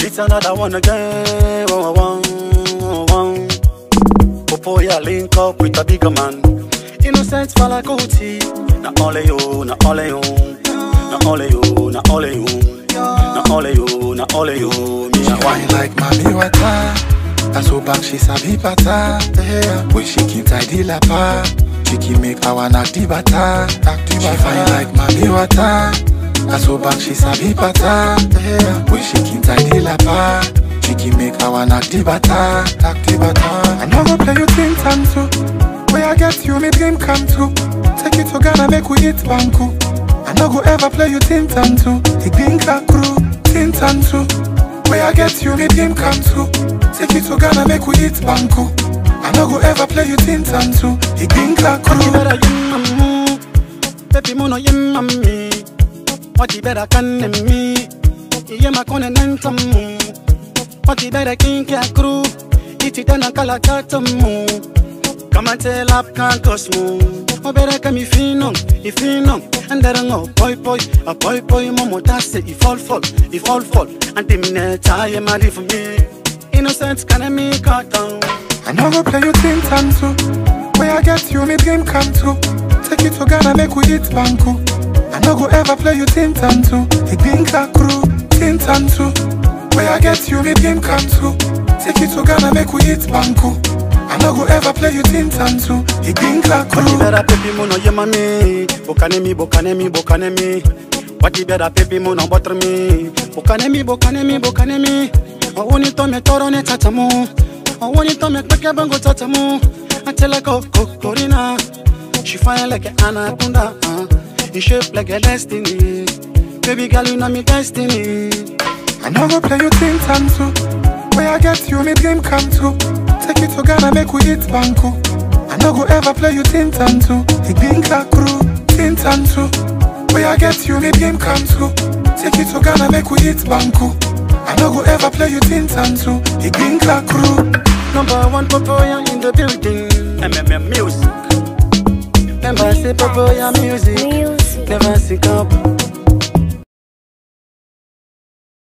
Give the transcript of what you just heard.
It's another one again. One, one, one. Popoya link up with a bigger man. Innocent fala Gucci. Na only you, na only you. Na only you, na only you. Na only you, na only you. Me She a fine wine like mommy water. I so back she sabi pata. Yeah. When she keep tidy lapa. She keep make our knock the bata. She fine like mommy water. I so back she sabi pata. Yeah. When she keep tidy lapa. She keep make our knock the bata. Knock the bata. I know go play you think time too. Where I get you, me dream come true. Take you to Ghana, make we eat banku. I no go ever play you tin tan too. Ik drink a crew, tin tan too. Where I get you, me dream come true. Take you to Ghana, make we eat banku. I no go ever play you tin tan too. Ik drink a What you crew. better yin mamu Baby mono yin mami What you better can me Iye makone nentamu What you better kinki a crew Iti tena kala tatamu Kama tell up can cosmo O better kami fino, ifino Andara ngo boy boy, a boy boy Momo tase, i fall fall, i fall fall Anti mine taye mari for me Innocence can me cut down I no go play you tin tan too. Where I get you, me dream come true. Take you to Ghana, make we eat banku. I no go ever play you tin tan too. Ik drink a crew, tin tan too. Where I get you, me dream come true. Take you to Ghana, make we eat banku. I no go ever play you tin tan too. Ik drink a crew. Watibera pepi muno yema mi Bokane mi, bokane mi, bokane mi Watibera pepi muno botre mi Bokane mi, bokane mi, bokane mi Owoni to me toro ne tatamu Owoni to me kweke bango tatamu Atela ko kokorina She fine like an anaconda uh. In shape like a destiny Baby girl you know me destiny I no go play you tin tan too. Where I get you, me dream come true. Take you to Ghana, make we eat banku. I no go ever play you tin tan too. Ik drink a crew, tin tan too. Where I get you, me dream come true. Take you to Ghana, make we eat banku. I no go ever play you tin tan too. Ik drink a crew. Number one Popoya in the building MMM music Remember say Popoya music Music. Never sync up